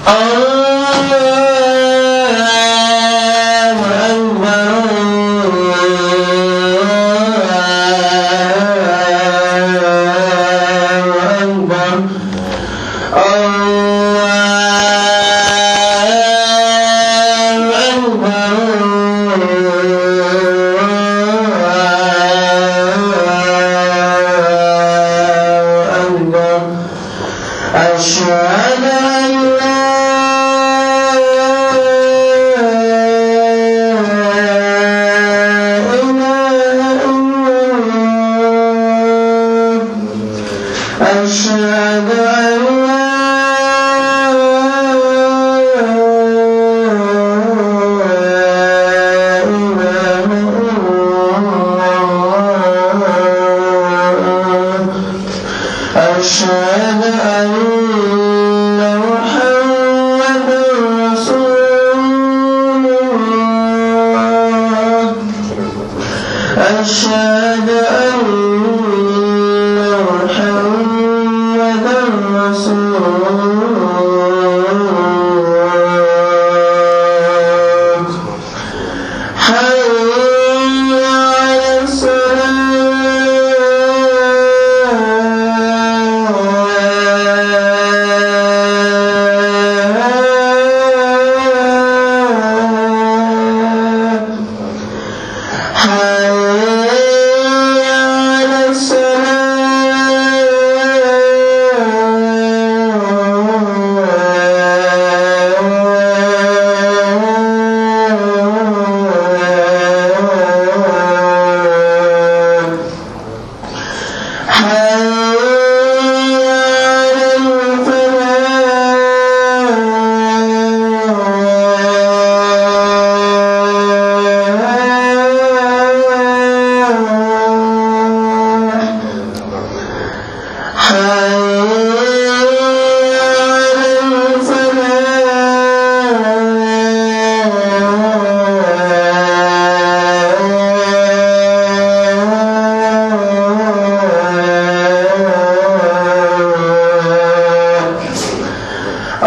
أشهد أن لا إله إلا الله أشهد أن لا إله إلا الله أشهد أن محمدا رسول الله أشهد أن محمدا رسول الله حي على الصلاة حي على الصلاة حي على الفلاح حي على الفلاح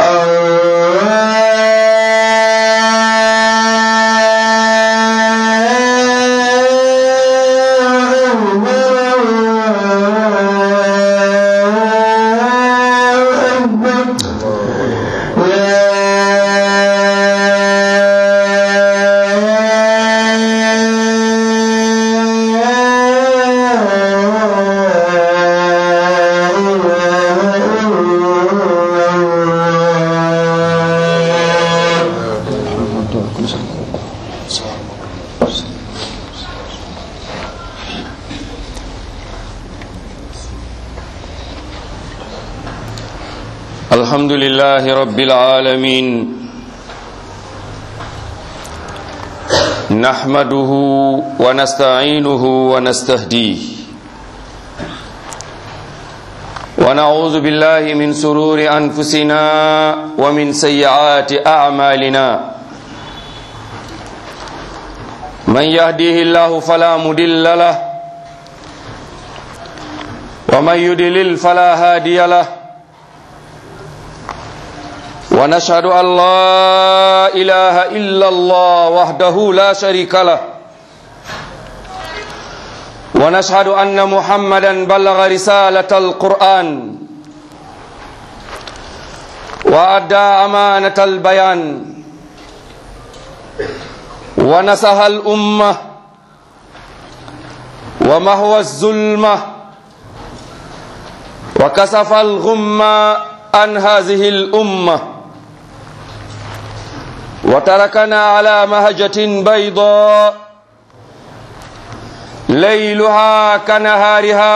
الحمد لله رب العالمين نحمده ونستعينه ونستهديه ونعوذ بالله من سرور أنفسنا ومن سيئات أعمالنا من يهديه الله فلا مضل له ومن يضلل فلا هادي له ونشهد أن لا إله إلا الله وحده لا شريك له ونشهد أن محمدا بلغ رسالة القرآن وأدى أمانة البيان ونصح الأمة ومهوى الظلمة وكسف الغمة عن هذه الأمة وتركنا على مهجة بيضاء ليلها كنهارها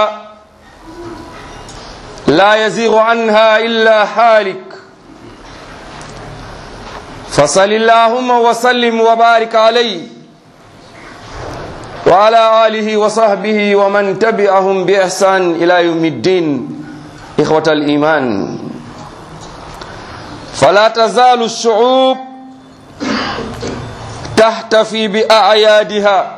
لا يزيغ عنها إلا حالك فصل اللهم وسلم وبارك عليه وعلى آله وصحبه ومن تبعهم بإحسان إلى يوم الدين إخوة الإيمان فلا تزال الشعوب تحتفي بأعيادها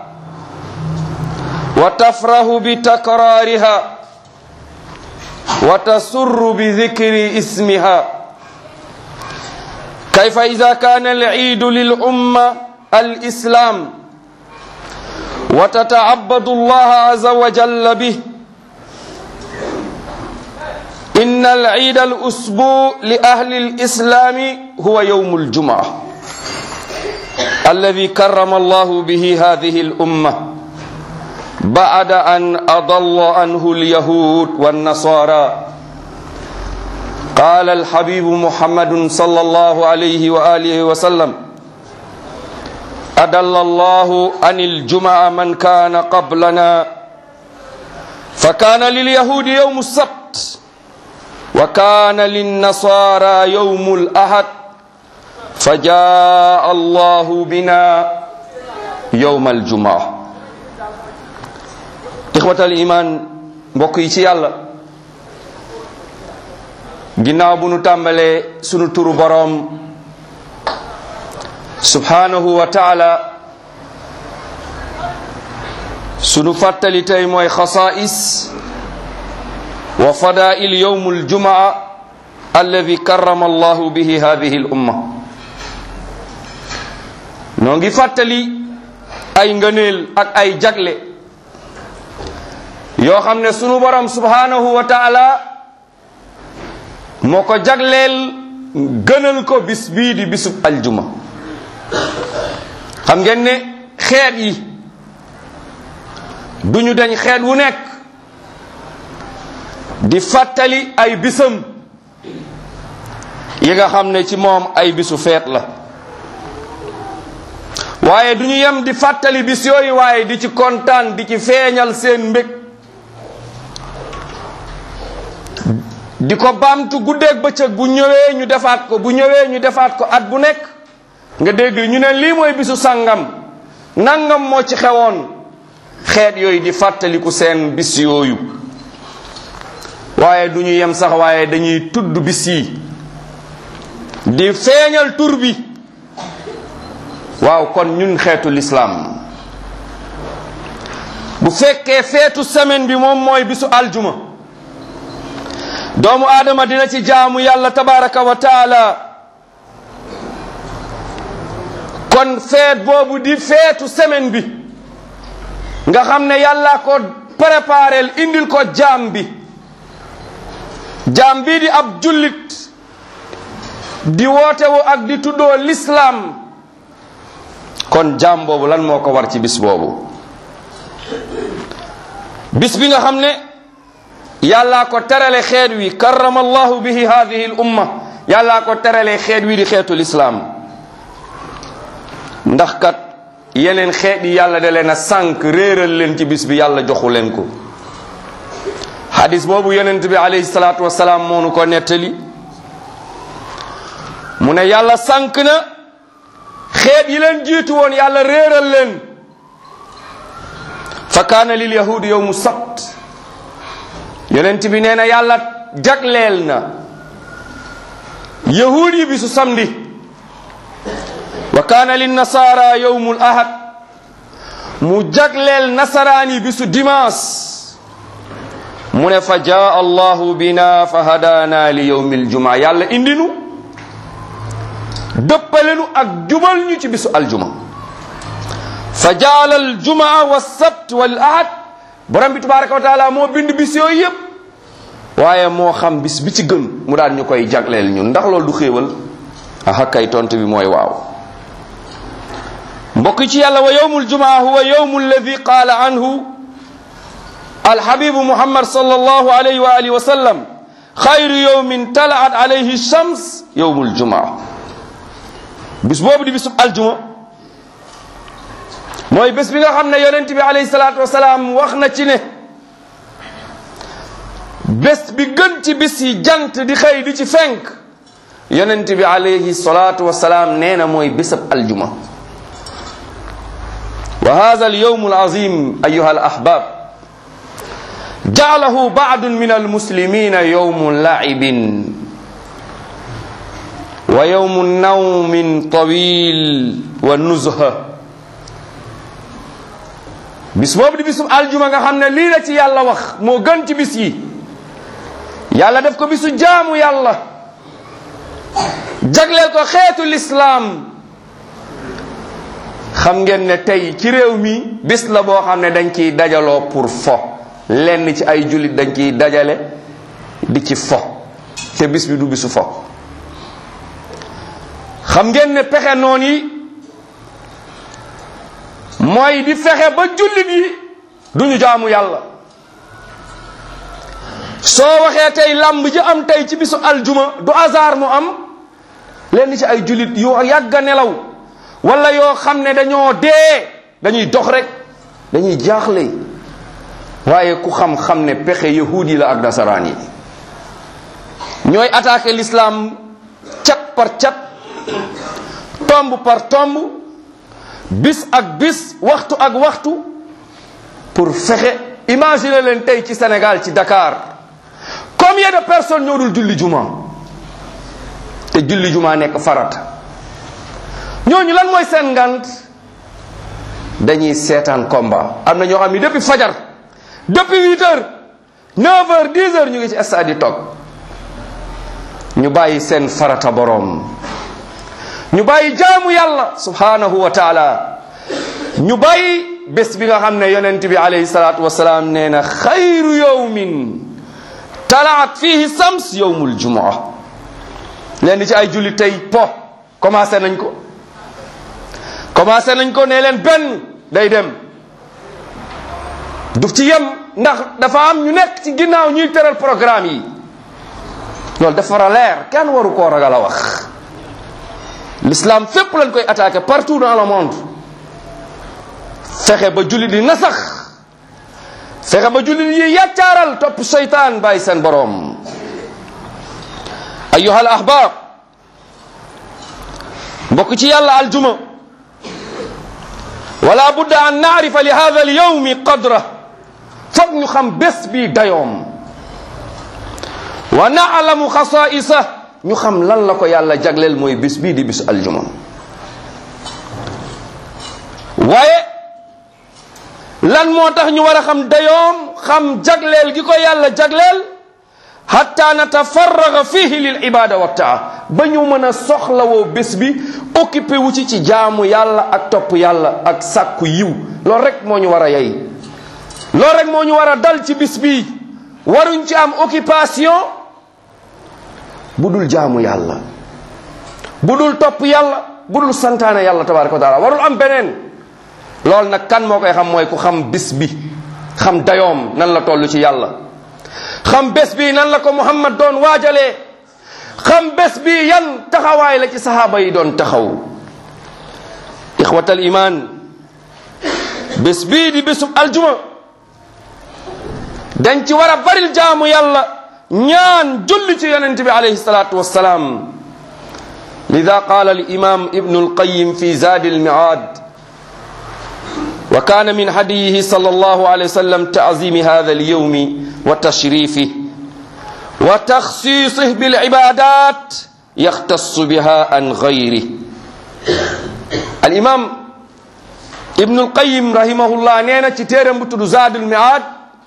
وتفرح بتكرارها وتسر بذكر اسمها كيف إذا كان العيد للأمة الإسلام وتتعبد الله عز وجل به إن العيد الأسبوع لأهل الإسلام هو يوم الجمعة الذي كرم الله به هذه الأمة بعد أن أضل عنه اليهود والنصارى قال الحبيب محمد صلى الله عليه وآله وسلم أدل الله عن الجمعة من كان قبلنا فكان لليهود يوم السبت وكان للنصارى يوم الأحد فجاء الله بنا يوم الجمعة إخوة الإيمان mbokk ci yàlla ginnaaw bu nu tàmbalee sunu turu boroom subhanahu wa taala sunu fàttali tey mooy xasaa'is wa fadaa'il yowm aljumaa alladi karrama allahu bihi hadihi al umma noo ngi fàttali ay ngëneel ak ay jagle yoo xam ne sunu borom subhanahu wa taala moo ko jagleel gënal ko bis bii di bisub aljuma xam ngeen ne xeet yi duñu dañ xeet wu nekk di fàttali ay bisam yi nga xam ne ci moom ay bisu feet la waaye duñu yem di fàttali bis yooyu waaye di ci kontaan di ci feeñal seen mbég di ko baamtu guddeeg bëccëg bu ñëwee ñu defaat ko bu ñëwee ñu defaat ko at bu nekk nga dégg ñu ne lii mooy bisu sàngam nangam moo ci xewoon xeet yooyu di fàttaliku seen bis yooyu waaye du ñu yem sax waaye dañuy tudd bis yi di feeñal tur bi waaw kon ñun xeetu lislaam bu fekkee feetu semaine bi moom mooy bisu aljuma doomu aadama dina ci jaamu yàlla tabaraka wa taala kon feet boobu di feetu semaine bi nga xam ne yàlla ko préparel indil ko jaam bi jaam bii di ab jullit di wootewu ak di tuddoo lislaam kon jaam boobu lan moo ko war ci bis boobu bis bi nga xam ne yàllaa ko terale xeet wi karrama allahu bihi hadihi l umma yàllaa ko terale xeet wi di xeetu lislaam ndax kat yeneen xeet yi yàlla da leen a sànq réeral leen ci bis bi yàlla joxu leen ko hadis boobu yonent bi alayhi salaatu wasalaam moonu ko nettali mu ne yàlla sànq na xeet yi leen jiitu woon yàlla réeral leen fa kaana lil yahudi yowmu sabt yonent bi nee na yàlla jagleel na yahud yi bisu samedi wa kaana lin nasara yowmul ahad mu jagleel nasaraan yi bisu dimanche mu ne fa jaa allahu bina fa hadaana li yowmi aljumaa yàlla indinu dëppalenu ak jubal ñu ci bisu aljuma fa jaala aljumaa wa sabt wal ahad borom bi tabaraka wa taala moo bind bis yooyu yépp waaye moo xam bis bi ci gën mu daan ñu koy jagleel ñun ndax loolu du xéewal aha kay tontu bi mooy waaw mbokk ci yàlla wa yowmu aljumaa huwa yowmu alladi qaala anhu alhabibu muhammad sallallahu alayhi wa alihi wa sallam xayru yowmin talaat alayhi shams yowmu aljumaa bis boobu di bisub aljuma mooy bés bi nga xam ne yonent bi alayhi salaatu wasalaam wax na ci ne bés bi gën ci bis yi jant di xëy di ci fenk yonent bi alayhi salaatu wasalaam nee na mooy bésab aljuma wa hada alyawm alazim ayuha alahbab jaalahu baadu min almuslimina yawmu laibin wa yawmu nawmin tawil wa nuzha bis boobu di bisub aljuma nga xam ne lii la ci yàlla wax moo gën ci bis yi yàlla def ko bisu jaamu yàlla jagleel ko xeetu lislaam xam ngeen ne tey ci réew mi bis la boo xam ne dañ ciy dajaloo pour fo lenn ci ay jullit dañ ciy dajale di ci fo te bis bi du bisu fo xam ngeen ne pexe noon yi mooy di fexe ba jullit yi duñu jaamu yàlla soo waxee tey làmb ji am tey ci bisu aljuma du hasard mu am lenn ci ay jullit yoo yàgg a nelaw wala yoo xam ne dañoo dee dañuy dox rek dañuy jaaxle waaye ku xam-xam ne pexe yahuud yi la ak nasaraan yi ñooy attaqué l'islam cat par cat tomb par tomb bis ak bis waxtu ak waxtu pour fexe imaginer leen tey ci Sénégal ci Dakar combien de personnes ñoo dul julli juma te julli juma nekk farata ñooñu lan mooy seen ngant dañuy seetaan combat am na ñoo xam ni depuis fajar depuis huit heures neuf heures dix heures ñu ngi ci stade yi toog ñu bàyyi seen farata boroom ñu bàyyi jaamu yàlla subhanahu wa taala ñu bàyyi bés bi nga xam ne yonent bi alayhi salaatu wasalaam nee na xayru yowmin talaat fihi sams yowmul jumaa leen ci ay julli tey po commencé nañ ko commencé nañ ko ne leen benn day dem du ci yem ndax dafa am ñu nekk ci ginnaaw ñuy tëral programme yi loolu dafa war a leer kenn waru koo ragal a wax l'islam fépp lañ koy attaqué partout dans le monde fexe ba julli di nasax fexe ba julli yi yaccaaral topp seytaan bàyyi seen boroom ayuha al ahbab mbokk ci yàlla aljuma wala budda an naarifa li hada al yawmi qadra foog ñu xam bés bi dayoom wa naalamu xasaisa ñu xam lan la ko yàlla jagleel mooy bis bii di bis aljuma waaye lan moo tax ñu war a xam dayoom xam jagleel gi ko yàlla jagleel hatta natafarraga fihi lil ibada wa taa ba ñu mën a soxlawoo bés bi occupé wu ci ci jaamu yàlla ak topp yàlla ak sàkku yiw loolu rek moo ñu war a yey loolu rek moo ñu war a dal ci bis bi waruñ ci am occupation bu dul jaamu yàlla bu dul topp yàlla bu dul santaane yàlla tabaraka wa taala warul am beneen loolu nag kan moo koy xam mooy ku xam bis bi xam dayoom nan la toll ci yàlla xam bés bi nan la ko muhammad doon waajalee xam bés bi yan taxawaay la ci sahaaba yi doon taxaw ixwatal iman bés bii di bésub aljuma dañ ci war a baril jaamu yàlla ñaan julli ci yonent bi alayhi salatu wassalaam lida qala alimam ibnu alqayim fi zadi almiad wa kana min hadiyihi sal allahu alayhi wa sallam taazimi hada alyawmi wa tashrifih wa taxsisih bilibadat yaxtassu biha an gayrih alimam ibnu alqayim rahimahullah nee na ci téeram bu tudd zadi almiad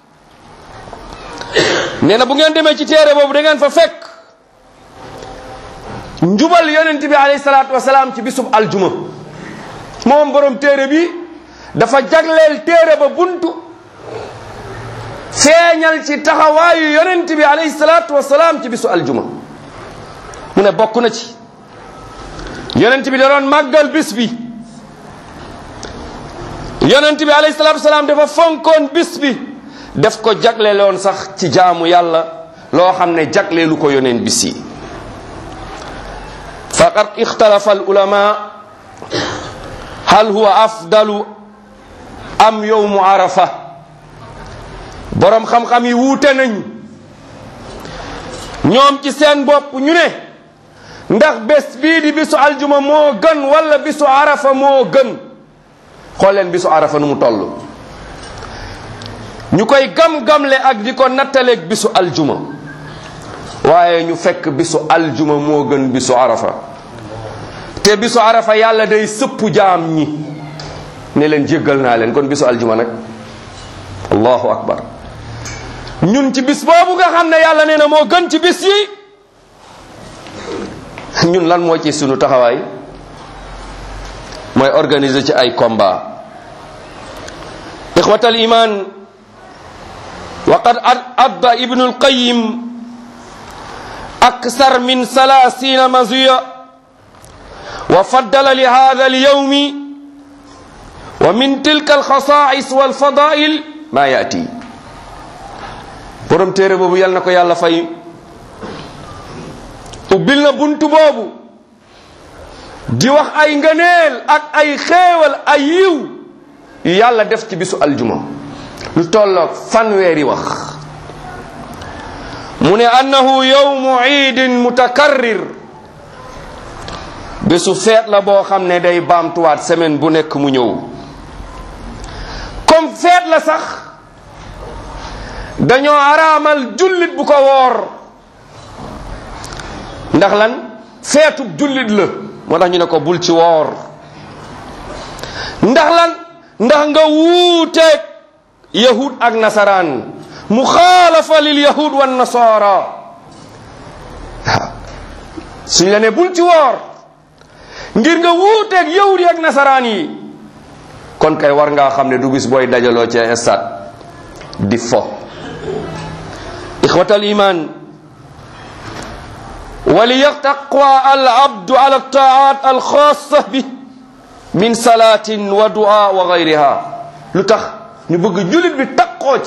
nee na bu ngeen demee ci téere boobu da ngeen fa fekk njubal yonent bi alayhi salaatu wasalaam ci bisub aljuma moom borom téere bi dafa jagleel téere ba buntu feeñal ci taxawaayu yonent bi alayhi salaatu wasalaam ci bisu aljuma mu ne bokk na ci yonent bi da doon màggal bis bi yonent bi alayhi salaatu wasalaam dafa fonkoon bis bi def ko jagleeloon sax ci jaamu yàlla loo xam ne jagleelu ko yoneen bis yi faqad ixtalafa al ulama hal huwa afdalu am yowmu arafa boroom xam-xam yi wuute nañ ñoom ci seen bopp ñu ne ndax bés bii di bisu aljuma moo gën wala bisu arafa moo gën xool leen bisu arafa nu mu toll ñu koy gam-gamle ak di ko nattaleeg bisu aljuma waaye ñu fekk bisu aljuma moo gën bisu arafa te bisu arafa yàlla day sëpp jaam ñi ne leen jéggal naa leen kon bisu aljuma nag allahu akbar ñun ci bis boobu nga xam ne yàlla nee na moo gën ci bis yi ñun lan moo ci sunu taxawaay mooy organiser ci ay combat ixwatal iman waqad adda ibnu alqayim aksar min salasina mazuya wa faddala li hada alyawmi wa min tilka alxasais walfadail ma yaati borom téere boobu yal na ko yàlla fay ubbil na buntu boobu di wax ay ngëneel ak ay xéewal ay yiw yu yàlla def ci bisu aljuma lu tolloog fanweeri wax mu ne annahu yawmu iidin mutakarrir bésu feet la boo xam ne day baamtuwaat semaine bu nekk mu ñëw comme feet la sax dañoo araamal jullit bu ko woor ndax lan feetub jullit la moo tax ñu ne ko bul ci woor ndax lan ndax nga wuuteeg yahud ak nasaraan muxaalafa lil yahud wan nasara waaw suñ la ne bul ci woor ngir nga wuuteeg yahud yi ak nasaraan yi kon kay war ngaa xam ne du gis booy dajaloo ci stade di fo ixwatal iman وليتقوى العبد على الطاعات الخاصة به من صلاة ودعاء وغيرها لتخ نبغى جلد بتقوى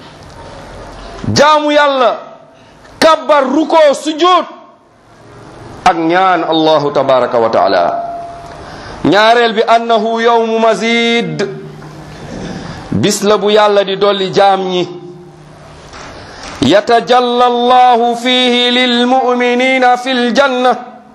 جامو يلا كبر ركوع سجود ak ñaan allahu tabaraka wa taala ñaareel bi annahu yawmu mazid bis la bu yàlla di dolli jaam ñi يتجلى الله فيه للمؤمنين في الجنة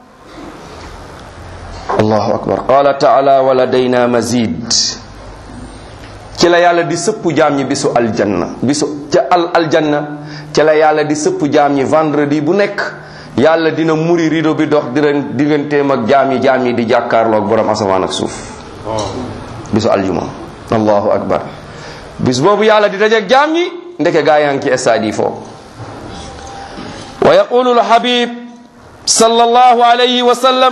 الله أكبر قال تعالى ولدينا مزيد ci la yàlla di sëpp jaam ñi bisu aljanna bisu ca al aljanna ci la yàlla di sëpp jaam ñi vendredi bu nekk yàlla dina muri rido bi dox diren digganteem ak jaam yi jaam yi di jàkkaarloog borom asamaan ak suuf bisu aljuma allahu akbar bis boobu yàlla di dajeeg jaam ñi ndeke gaa yaa ngi ci stade yi foofu wa yaqulu lhabib sallallahu alayhi wa sallam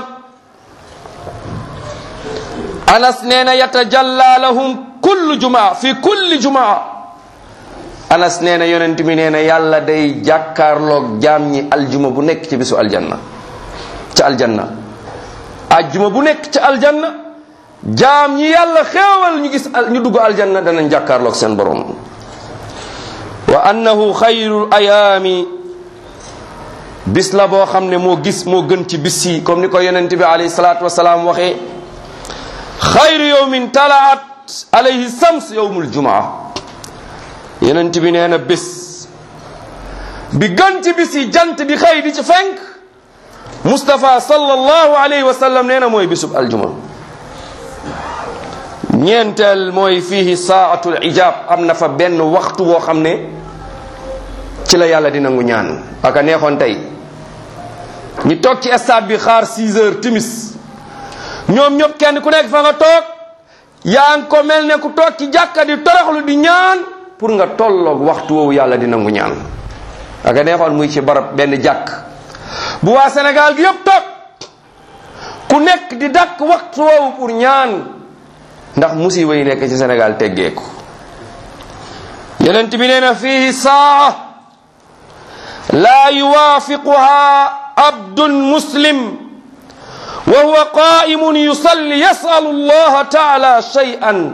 anas nee na yatajalla lahum kullu jumaa fi kulli jumaa anas nee na yonent mi nee na yàlla day jàkkaarloog jaam ñi aljuma bu nekk ci bisu aljanna ca aljanna ajjuma bu nekk ca aljanna jaam ñi yàlla xéewal ñu gis ñu dugg aljanna danañ jàkkaarloog seen borom wa annahu xayru ayaami bis la boo xam ne moo gis moo gën ci bis yi comme ni ko yonent bi alayhi salaatu wasalaam waxee xayru yowmin talaat alayhi sams yowmul jumaa yonent bi nee na bés bi gën ci bis yi jant di xëy di ci fenk Mustafa sallallahu alayhi wa sallam nee na mooy bisub aljuma ñeenteel mooy fiihi saatul ijab am na fa benn waxtu boo xam ne ci la yàlla di nangu ñaan aka neexoon tey ñu toog ci stade bi xaar 6 heures timis ñoom ñëpp kenn ku nekk fa nga toog yaa ngi ko mel ne ku toog ci jàkka di toroxlu di ñaan pour nga tolloog waxtu woowu yàlla di nangu ñaan aka neexoon muy ci barab benn jàkk bu waa Sénégal gi yëpp toog ku nekk di dàkk waxtu woowu pour ñaan ndax musiba yi nekk ci Sénégal teggeeku yonent bi nee na fihi saa laa yuwaafiquha abdun muslim wa huwa qaimun yusalli yasalu allaha taala shay'an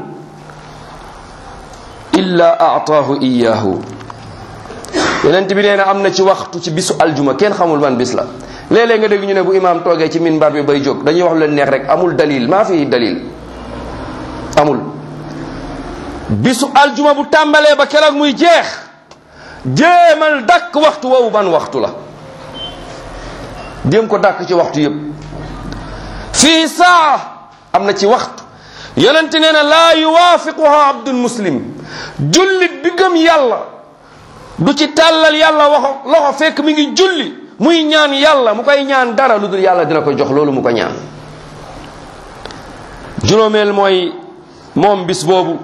illa aataahu iyahu yonent bi nee na am na ci waxtu ci bisu aljuma kenn xamul ban bis la léeg-léeg nga dégg ñu ne bu imaam toogee ci minbar bi bay jóg dañuy wax lu leen neex rek amul dalil maa fi dalil amul bisu aljuma bu tàmbalee ba keroog muy jeex jéemal dàkk waxtu woowu ban waxtu la jéem ko dàkk ci waxtu yépp fii saa am na ci waxtu yonent nee na laa yuwaafiquha abdun muslim jullit bi gëm yàlla du ci tàllal yàlla waxo loxo fekk mi ngi julli muy ñaan yàlla mu koy ñaan dara lu dul yàlla dina ko jox loolu mu ko ñaan juróomeel mooy moom bis boobu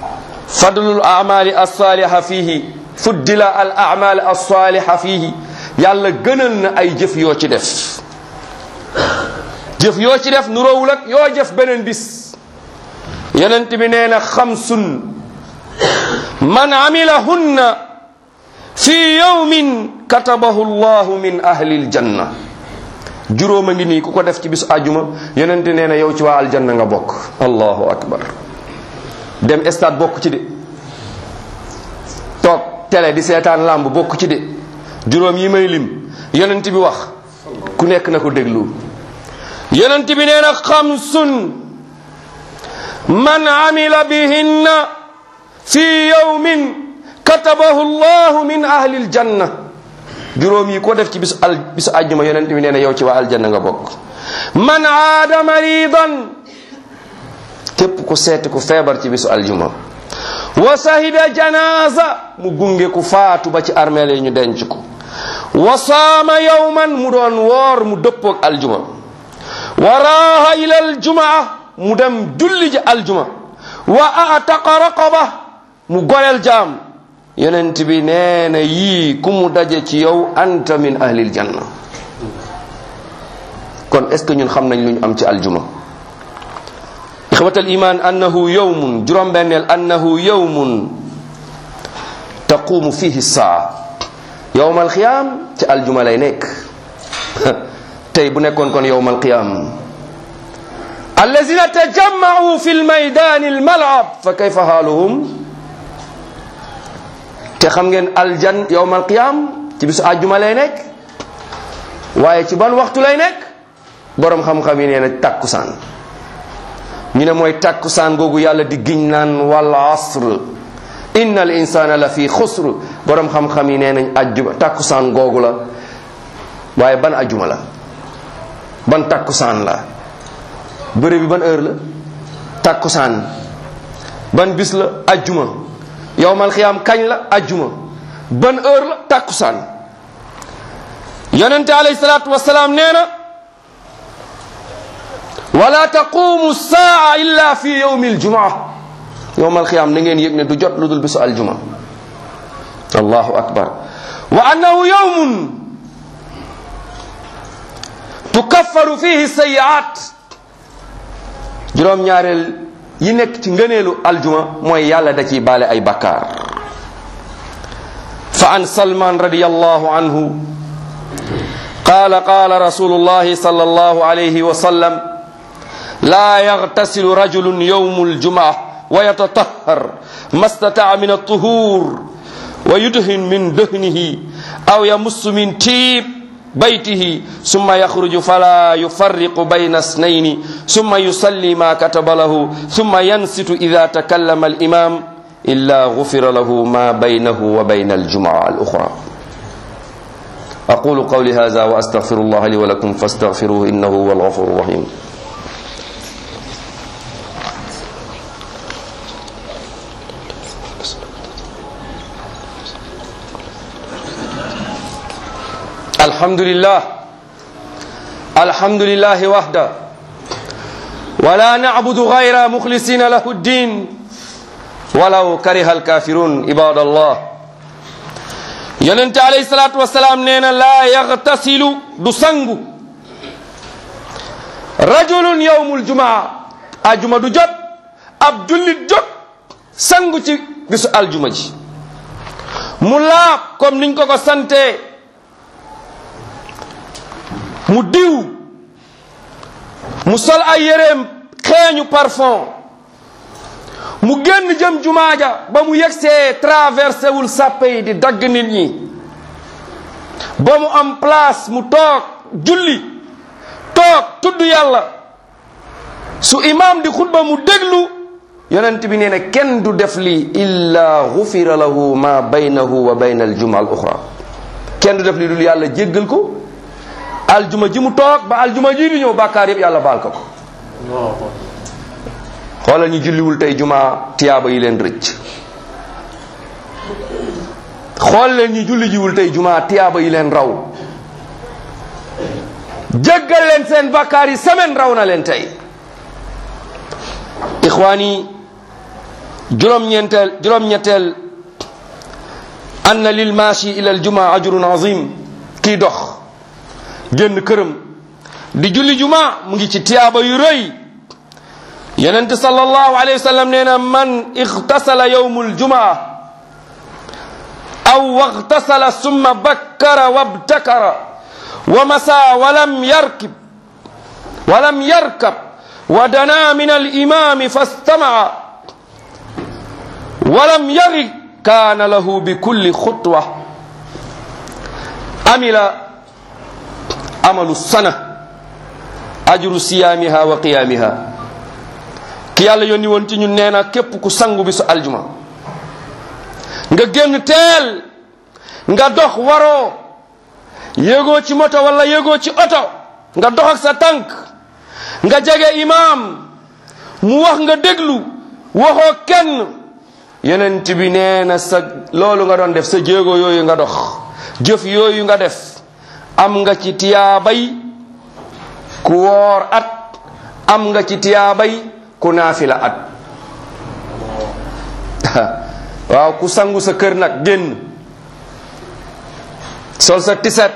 fadlul amali alsaliha fihi fuddila al amal alsaliha fihi yàlla gënal na ay jëf yoo ci def jëf yoo ci def nuroowul ak yoo jëf beneen bis yonent bi nee na xamsun man amilahunna fi yawmin katabahu llahu min ahli aljanna juróom a ngi nii ku ko def ci bisu àjjuma yonent nee na yow ci waa aljanna nga bokk allahu akbar dem stade bokk ci de toog télé di seetaan làmb bokk ci de juróom yi may lim yonent bi wax ku nekk na ko déglu yonent bi nee na xamsun man amila bihinna fi yawmin katabahu llahu min ahli aljanna juróom yi ko def ci bisu al bisu àjjuma yonent bi nee na yow ci waa aljanna nga bokk man aada maridan képp ku seeti ku feebar ci bisu aljuma wa sahida janaza mu gunge ku faatu ba ci armeel yi ñu denc ko wa saama yawman mu doon woor mu dëppoog aljuma wa raaha ila aljumaa mu dem julli ji aljuma wa ataqa raqaba mu goreel jaam yonent bi nee na yii ku mu daje ci yow anta min ahlil janna kon est ce que ñun xam nañ lu ñu am ci aljuma ixwatal iman annahu yawmun juróom benneel annahu yawmun taqumu fihi saa yowmal qiyaam ci aljuma lay nekk tey bu nekkoon kon yowmal qiyaam allazina tajammacu fi lmaydani almalab fa kayfa haaluhum te xam ngeen aljan yowmal qiyaam ci bisu àjjuma lay nekk waaye ci ban waxtu lay nekk boroom xam-xam yi nee na takkusaan ñu ne mooy takkusaan googu yàlla di giñ naan wal asr inna al insana la fi xusr boroom xam-xam yi nee nañ ajjuma takkusaan googu la waaye ban ajjuma la ban takkusaan la bëre bi ban heure la takkusaan ban bis la ajjuma yowmal xiyaam kañ la ajjuma ban heure la takkusaan yonente alayhi salaatu wasalaam nee na wala taqumu saa illa fi yawmi aljumaa yowmal xiyaam na ngeen yëg ne du jot lu dul bisu aljuma allahu akbar wa annahu yawmun tukaffaru fihi sayiat juróom ñaareel yi nekk ci ngëneelu aljuma mooy yàlla da ciy baale ay bakkaar fa an salman radiyallahu anhu qala qala rasulullahi sallallahu alayhi wa sallam لا يغتسل رجل يوم الجمعة ويتطهر ما استطاع من الطهور ويدهن من دهنه أو يمس من تيب بيته ثم يخرج فلا يفرق بين اثنين ثم يصلي ما كتب له ثم ينصت إذا تكلم الإمام إلا غفر له ما بينه وبين الجمعة الأخرى أقول قولي هذا وأستغفر الله لي ولكم فاستغفروه إنه هو الغفور الرحيم الحمد لله الحمد لله وحده ولا نعبد غير مخلصين له الدين ولو كره الكافرون عباد الله يونت عليه الصلاة والسلام نينا لا يغتسل دسنغ رجل يوم الجمعة الجمعة دو جب عبد جب سنغ ci bisu aljuma ji mu laab comme niñ ko ko sante mu diw mu sol ay yéreem xeeñu parfum mu génn jëm jumaaja ba mu yegsee traversé wul sàppe yi di dagg nit ñi ba mu am place mu toog julli toog tudd yàlla su imam di xutba mu déglu yonent bi nee na kenn du def lii illa gufira lahu ma baynahu wa bayna aljuma al oxra kenn du def lii dul yàlla jéggal ko aljuma ji mu toog ba aljuma ji di ñëw bàkkaar yëpp yàlla baal ko ko xoolal ñu julliwul tey juma tiyaaba yi leen rëcc xool leen ñu julli jiwul tey juma tiyaaba yi leen raw jéggal leen seen bàkkaar yi semaine raw na leen tey ixwaani juróom-ñeenteel juróom-ñetteel anna lil maashi ila aljuma ajrun azim kii dox génn këram di julli juma mu ngi ci tiyaaba yu rëy yonent sallallahu alayhi wa sallam nee na man ixtasala yowmul jumaa aw waxtasala summa bakkara wabtakara wa masa walam yarkib walam yarkab wa dana min alimami fastamaa walam yarig kaana lahu bi kulli xutwa amila amalu sana ajru siyaamiha wa qiyaamiha ki yàlla yónni woon ci ñun nee na képp ku sangu bi su aljuma nga génn teel nga dox waroo yéegoo ci moto wala yéegoo ci oto nga dox ak sa tànk nga jege imaam mu wax nga déglu waxoo kenn yonent bi nee na sa loolu nga doon def sa jéego yooyu nga dox jëf yooyu nga def am nga ci tiyaabay ku woor at am nga ci tiyaabay ku naafila at waaw ku sangu sa kër nag génn sol sa tiset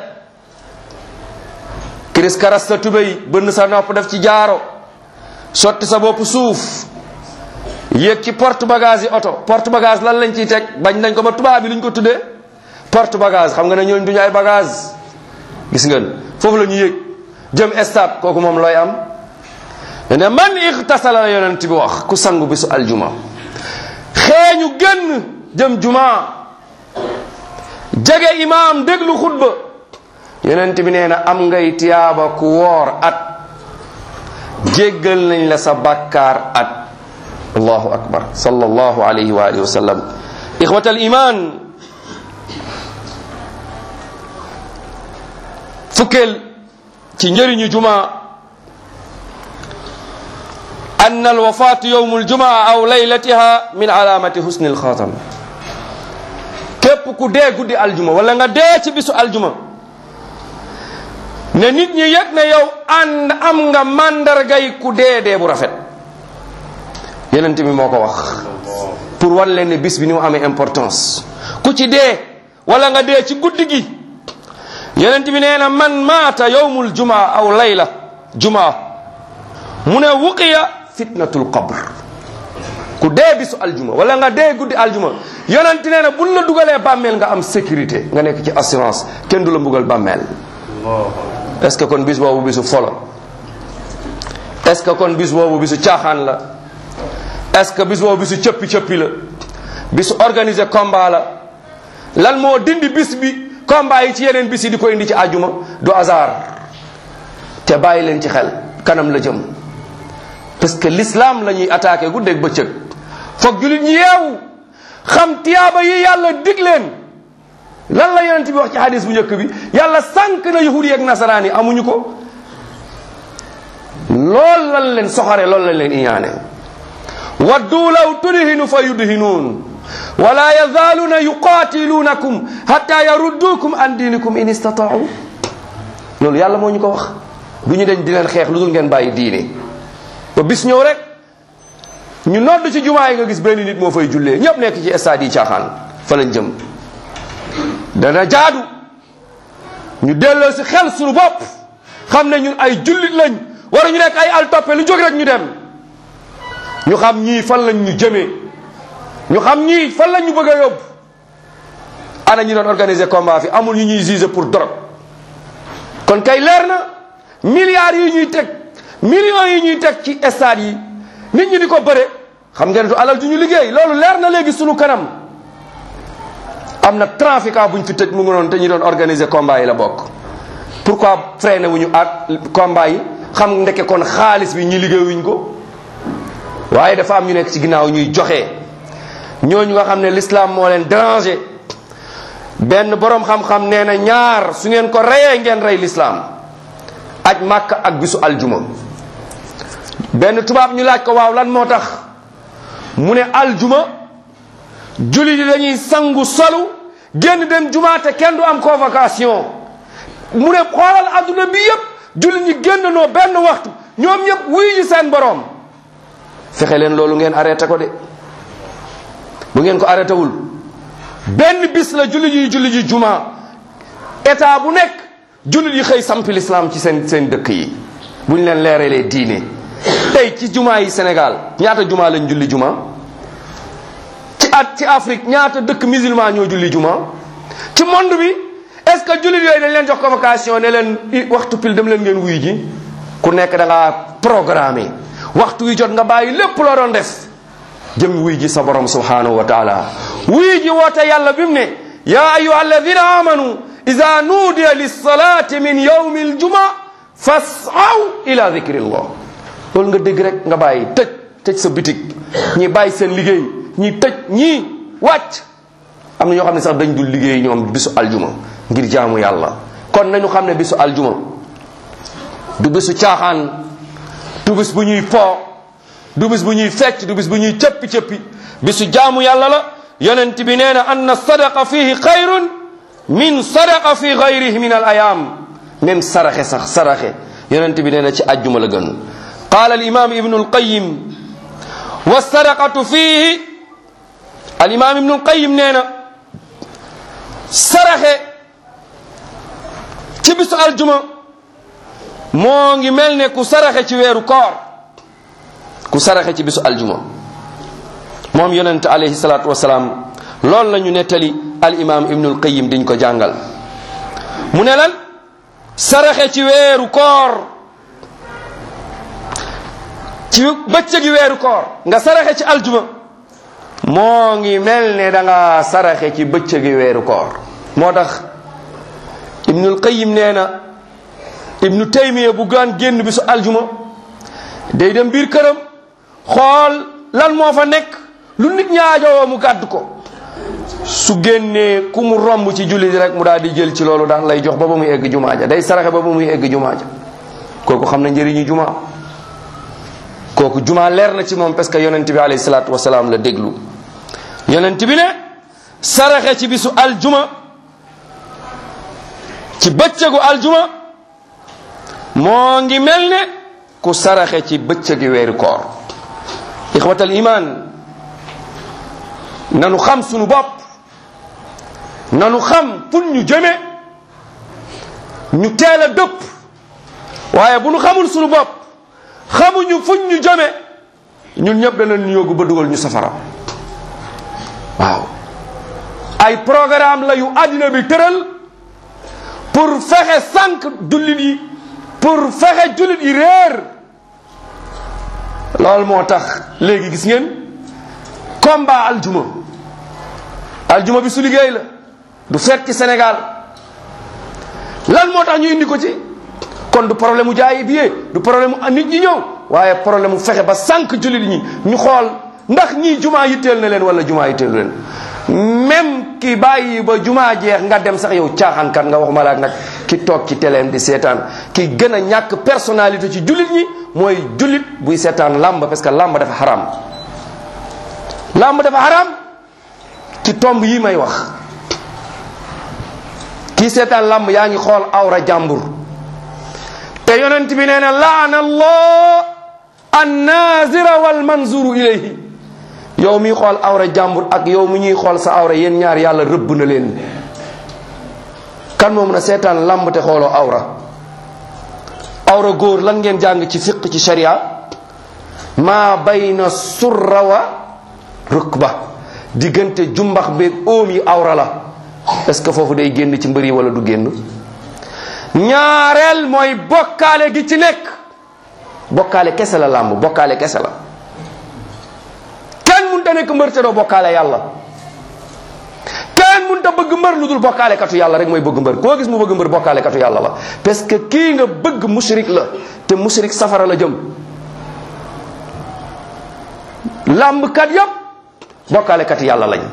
kiris karas sa tubéy bënn sa nopp def ci jaaro sotti sa bopp suuf yéeg ci porte bagage yi oto porte bagage lan lañ ciy teg bañ nañ ko ba tubaab bi luñ ko tuddee porte bagage xam nga ne ñooñ duñu ay bagage gis ngeen foofu la ñu yéeg jëm stade kooku moom looy am ne man ixtasala la yonent bi wax ku sangu bisu aljuma xeeñu génn jëm juma jege imaam déglu xutba yonent bi nee na am ngay tiyaaba ku woor at jéggal nañ la sa bàkkaar at allahu akbar sallallahu alayhi wa alihi wa sallam ixwat al iman fukkeel ci njëriñu juma أن الوفاة يوم الجمعة أو ليلتها من علامة حسن الخاتم képp ku dee guddi aljuma wala nga dee ci bisu aljuma ne nit ñi yëg ne yow ànd am nga màndargay ku dee dee bu rafet yenent bi moo ko wax pour wan leen ne bis bi ni mu amee importance ku ci dee wala nga dee ci guddi gi yenent bi nee na man maata yowmul jumaa aw layla jumaa mu ne wuqiya fitnatul qabr ku dee bisu aljuma wala nga dee guddi aljuma yonent nee na buñ la dugalee bàmmeel nga am sécurité nga nekk ci assurance kenn du la mbugal bàmmeel est ce que kon bis boobu bisu folo est ce que kon bis boobu bisu caaxaan la est ce que bis boobu bisu cëppi cëppi la bisu organiser combat la lan moo dindi bis bi combat yi ci yeneen bis yi di ko indi ci àjjuma du hasard te bàyyi leen ci xel kanam la jëm parce que l'islam la ñuy attaqué guddeeg bëccëg foog julit ñi yeewu xam tiyaaba yi yàlla dig leen lan la yonent bi wax ci hadis bu njëkk bi yàlla sànq na yahudi yi ak nasaraan yi amuñu ko lool lan leen soxare loolu lañ leen iñaane waddu law tudhinu fa yudhinuun wala yazaaluuna yuqaatiluunakum hatta yaruddukum an diinikum in istataau loolu yàlla moo ñu ko wax du ñu deñ di leen xeex lu dul ngeen bàyyi diine ba bis ñëw rek ñu nodd ci jumaa yi nga gis benn nit moo fay jullee ñëpp nekk ci stade yi caaxaan fa lañ jëm dana jaadu ñu delloo si xel suñu bopp xam ne ñun ay jullit lañ wara ñu nekk ay altoppe lu jóg rek ñu dem ñu xam ñii fan lañ ñu jëmee ñu xam ñii fan lañ ñu bëgg a yóbbu ana ñu doon organiser combat fi amul ñu ñuy juger pour drogue kon kay leer na milliards yi ñuy teg millions yi ñuy teg ci stade yi nit ñi di ko bëre xam ngeen du alal ju ñu liggéey loolu leer na léegi sunu kanam am na trafiquant buñ fi tëj mu ngi noonu te ñu doon organiser combat yi la bokk pourquoi freiné wuñu ak combat yi xam ndeke kon xaalis bi ñi liggéeyuñ ko waaye dafa am ñu nekk ci ginnaaw ñuy joxe ñooñu nga xam ne l'islam moo leen déranger benn borom xam-xam nee na ñaar su ngeen ko reyee ngeen rey l'islam aj màkk ak bisu aljuma benn tubaab ñu laaj ko waaw lan moo tax mu ne aljuma julli di dañuy sangu solu génn dem jumaa te kenn du am convocation mu ne xoolal adduna bi yépp julli ñi génn noo benn waxtu ñoom ñëpp wuyu ji seen borom fexe leen loolu ngeen arrêté ko de bu ngeen ko arrêté wul benn bis la julli ji julli ji jumaa état bu nekk jullit yi xëy sampi lislaam ci seen seen dëkk yi bu ñu leen leeralee diine tey ci jumaa yi Sénégal ñaata jumaa lañ julli jumaa ci at ci Afrique ñaata dëkk musulman ñoo julli jumaa ci monde bi est-ce que jullit yooyu dañ leen jox convocation ne leen i waxtu pile dem leen ngeen wuy ji ku nekk da ngaa programmé waxtu wi jot nga bàyyi lépp loo doon def jëm wuy ji sa borom subhanahu wa taala wuy ji woote yàlla bi mu ne ya ayuha alladina amanu ida nuudiya lissalati min yawmi aljuma fasaw ila dicrillah loolu nga dégg rek nga bàyyi tëj tëj sa bitig ñi bàyyi seen liggéey ñi tëj ñii wàcc am na ñoo xam ne sax dañ dul liggéey ñoom bisu aljuma ngir jaamu yàlla kon nañu xam ne bisu aljuma du bisu caaxaan du bis bu ñuy po du bis bu ñuy fecc du bis bu ñuy cëppi cëppi bisu jaamu yàlla la yonent bi nee na anna sadaqa fihi xayrun min sadaqa fi gayrihi min al ayam même saraxe sax saraxe yonent bi nee na ci ajjuma la gën qaala al imam ibnu al qayim wa sadaqatu fihi al imam ibnu al qayim nee na saraxe ci bisu aljuma moo ngi mel ne ku saraxe ci weeru koor ku saraxe ci bisu aljuma moom yonent alayhi salaatu wasalaam loolu la ñu nettali al imam ibnul qayim diñ ko jàngal mu ne lan saraxe ci weeru koor ci bëccëgi weeru koor nga saraxe ci aljuma moo ngi mel ne da nga saraxe ci bëccëgi weeru koor moo tax ibnul qayim nee na ibnu taymiya bu gaan génn bisu aljuma day dem biir këram xool lan moo fa nekk lu nit ñaajowoo mu gàdd ko su génnee ku mu romb ci julli di rek mu daal di jël ci loolu daal lay jox ba ba muy egg jumaa ja day saraxe ba ba muy egg jumaa ja kooku xam na njëriñu jumaa kooku jumaa leer na ci moom parce que yonent bi alayhi salaatu wasalaam la déglu yonent bi ne saraxe ci bisu aljuma ci bëccëgu aljuma moo ngi mel ne ku saraxe ci bëccëgi weeru koor ixwatal iman nanu xam sunu bopp nanu xam pour ñu jëme ñu teel a dëpp waaye bu nu xamul sunu bopp xamuñu fuñ ñu jëme ñun ñëpp danañ yóbbu ba dugal ñu safara waaw ay programme la yu àddina bi tëral pour fexe sànq jullit yi pour fexe jullit yi réer loolu moo tax léegi gis ngeen combat aljuma aljuma bi su liggéey la du fekk ci Sénégal lan moo tax ñu indi ko ci kon du problème mu jaayi billet du problème mu nit ñi ñëw waaye problème mu fexe ba sànq jullit ñi ñu xool ndax ñii jumaa yitteel na leen wala jumaa yitteel leen même ki bàyyi ba jumaa jeex nga dem sax yow caaxaankat nga waxuma la nag ki toog ci teleem di seetaan ki gën a ñàkk personnalité ci jullit ñi mooy jullit buy seetaan làmb parce que làmb dafa xaram làmb dafa xaram ci tomb yi may wax kii seetaan làmb yaa ngi xool awra jàmbur te yonent bi nee na laana allah annazira wal manzuru ilayhi yow mi xool awra jàmbur ak yow mi ñuy xool sa awra yéen ñaar yàlla rëbb na leen kan moo mën a seetaan làmb te xooloo awra awra góor lan ngeen jàng ci fiq ci sharia maa bayna surra wa rukba diggante jumbax beeg óom yi awra la est-ce que foofu day génn ci mbër yi wala du génn ñaareel mooy bokkaale gi ci nekk bokkaale kese la làmb bokkaale kese la kenn mënta nekk mbër te doo bokkaale yàlla kenn mënta bëgg mbër lu dul bokkaale katu yàlla rek mooy bëgg mbër koo gis mu bëgg mbër bokkaale katu yàlla la parce que kii nga bëgg mushrik la te mushrik safara la jëm làmb kat yépp bokkaale katu yàlla lañ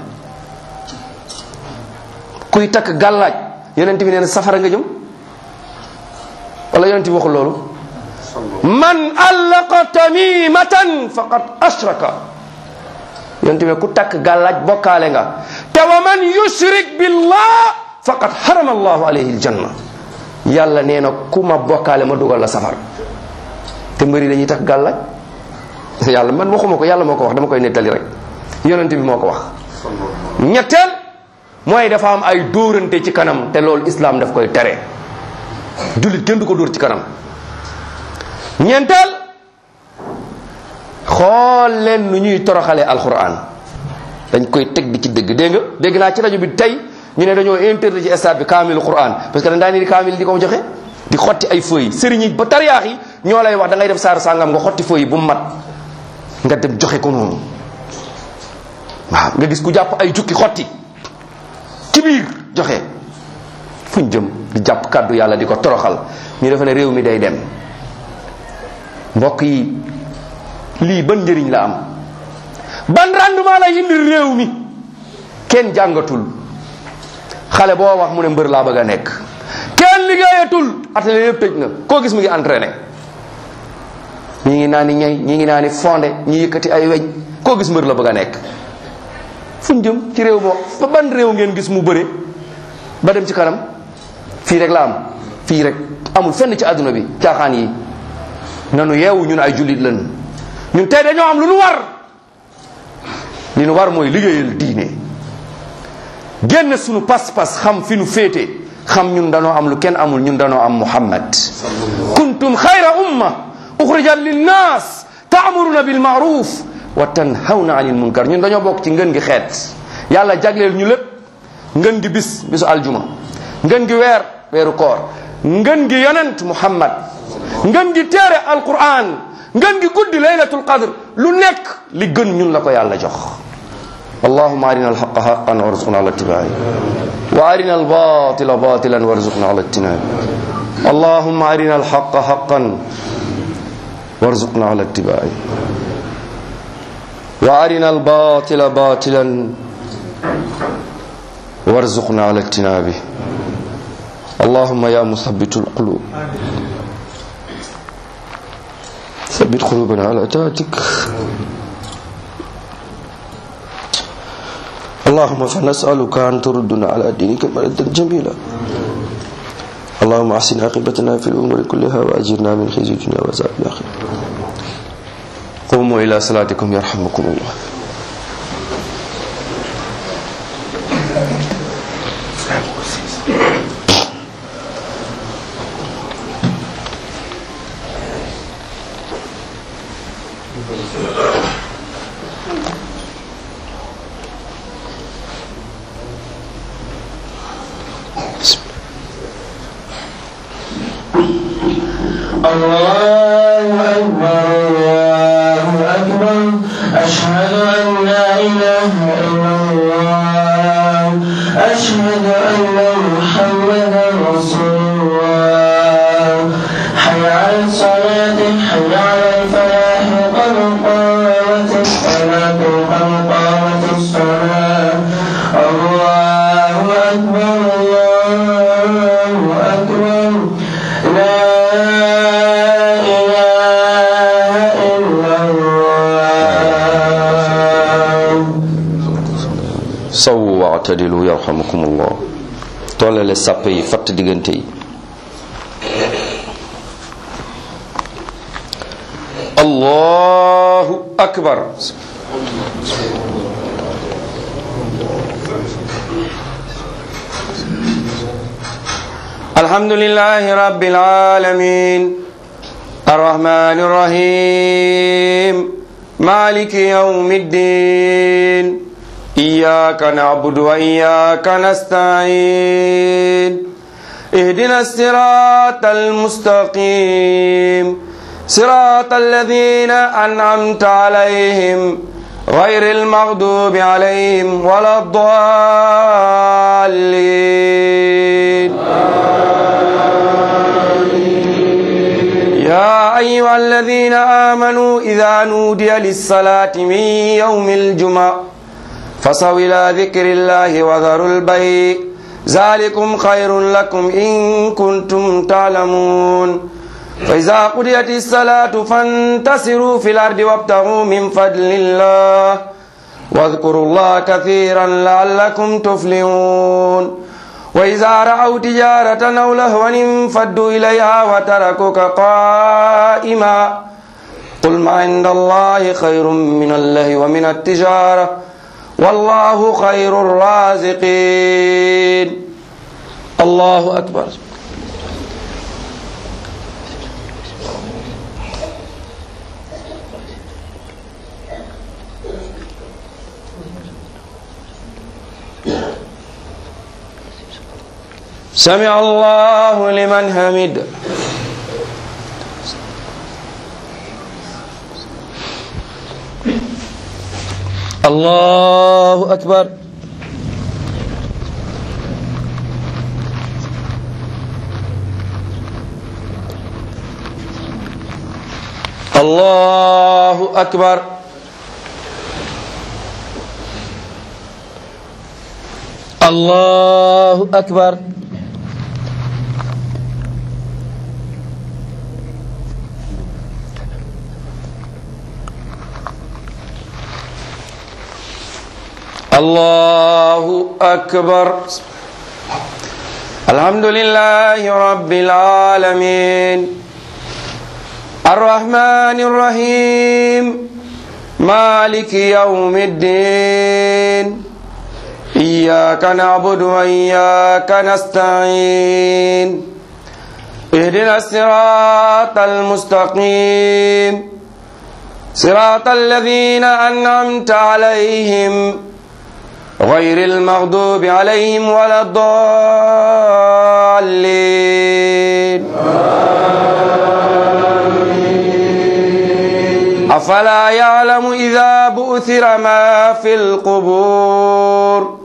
kuy takk gàllaaj yonent bi nee na safara nga jëm wala yonent bi waxul loolu man allaqa tamimatan faqad ashraka yonent bi ku takk gàllaaj bokkaale nga te wa man yushrik billah faqad harama allahu alayhi aljanna yàlla nee na ku ma bokkaale ma dugal la safar te mbëri dañuy takk gàllaaj yàlla man waxuma ko yàlla moo ko wax dama koy nettali rek yonent bi moo ko wax ñetteel mooy dafa am ay dóorante ci kanam te loolu islam daf koy tere jullit kenn du ko dóor ci kanam ñeenteel xool leen nu ñuy toroxalee alquran dañ koy teg di ci dëgg dégg nga dégg naa ci rajo bi tey ñu ne dañoo interdit ci stade bi kaamilu quran parce que dañ daan di kaamil di ko joxe di xotti ay feuilles sëriñ yi ba tariyaax yi ñoo lay wax da ngay def saaru sàngam nga xotti feuilles bu mu mat nga dem joxe ko noonu waaw nga gis ku jàpp ay jukki xotti ci biir joxe fuñ jëm di jàpp kàddu yàlla di ko toroxal ñu defe ne réew mi day dem mbokk yi lii ban njëriñ la am ban rendement la indi réew mi kenn jàngatul xale boo wax mu ne mbër laa bëgg a nekk kenn liggéeyatul atelier yëpp tëj na koo gis mu ngi entraîné ñi ngi naa ni ñay ñi ngi naa ni fondé ñi yëkkati ay weñ koo gis mbër la bëgg a nekk fuñ jëm ci réew moo ba ban réew ngeen gis mu bëre ba dem ci kanam fii rek la am fii rek amul fenn ci àdduna bi caaxaan yi nanu yeewu ñun ay jullit lan ñun tey dañoo am lu nu war li nu war mooy liggéeyal diine génn sunu pas-pas xam fi nu féete xam ñun danoo am lu kenn amul ñun danoo am muhammad kuntum xayra umma uxrijat linnas taamuruna bil maaruf wa tanhawna anil munkar ñun dañoo bokk ci ngën gi xeet yàlla jagleel ñu lépp ngën gi bis bisu aljuma ngën gi weer weeru koor ngën gi yonent muhammad ngën gi téere alquran ngën gi guddi laylatul qadr lu nekk li gën ñun la ko yàlla jox اللهم أرنا الحق حقا وارزقنا على اتباعه وأرنا الباطل باطلا وارزقنا على اجتنابه اللهم أرنا الحق حقا وارزقنا على اتباعه وأرنا الباطل باطلا وارزقنا على اجتنابه اللهم يا مثبت القلوب ثبت قلوبنا على طاعتك اللهم فنسألك أن تردنا على دينك مردا جميلا اللهم أحسن عاقبتنا في الأمور كلها وأجرنا من خزي الدنيا وعذاب الآخرة قوموا إلى صلاتكم يرحمكم الله الله أكبر الله أكبر أشهد أن لا إله إلا الله أشهد أن محمدا رسول الله حي على الصلاة حي على الفلاح قد قامت الصلاة قد قامت الصلاة الله أكبر الله أكبر لا إله إلا الله sawu waatadilu yarhamukum allah tollale sàpp yi fatt diggante yi allahu akbar الحمد لله رب العالمين الرحمن الرحيم مالك يوم الدين إياك نعبد وإياك نستعين اهدنا الصراط المستقيم صراط الذين أنعمت عليهم غير المغضوب عليهم ولا الضالين يا أيها الذين آمنوا إذا نودي للصلاة من يوم الجمعة فصوا إلى ذكر الله وذروا البيع ذلكم خير لكم إن كنتم تعلمون فإذا قضيت الصلاة فانتصروا في الأرض وابتغوا من فضل الله واذكروا الله كثيرا لعلكم تفلحون وإذا رأوا تجارة أو لهوا انفضوا إليها وتركوك قائما قل ما عند الله خير من الله ومن التجارة والله خير الرازقين الله أكبر سمع الله لمن حمد الله أكبر الله أكبر الله أكبر الله أكبر الحمد لله رب العالمين الرحمن الرحيم مالك يوم الدين إياك نعبد وإياك نستعين اهدنا الصراط المستقيم صراط الذين أنعمت عليهم غير المغضوب عليهم ولا الضالين أفلا يعلم إذا بؤثر ما في القبور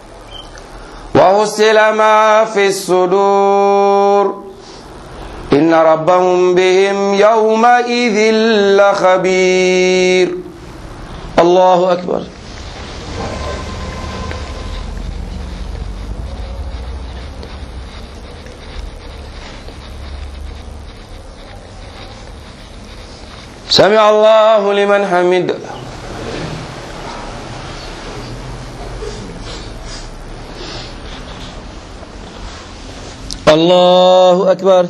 وحصل ما في الصدور إن ربهم بهم يومئذ لخبير الله أكبر سمع الله لمن حمد الله أكبر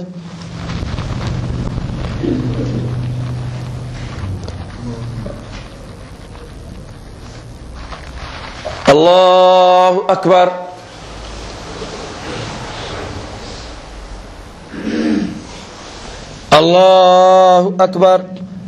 الله أكبر الله أكبر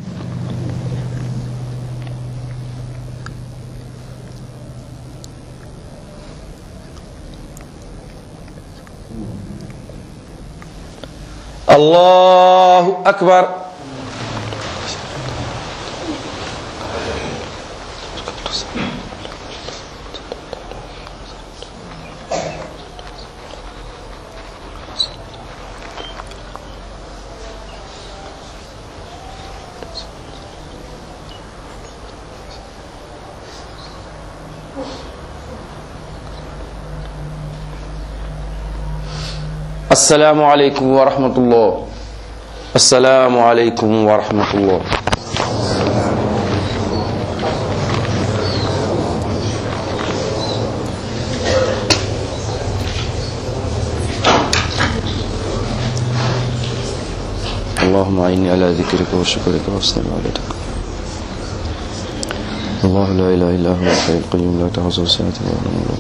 الله أكبر السلام عليكم ورحمة الله السلام عليكم ورحمة الله اللهم أعني على ذكرك وشكرك وحسن عبادتك الله لا إله إلا هو الحي القيوم لا تحصل سنة ولا نوم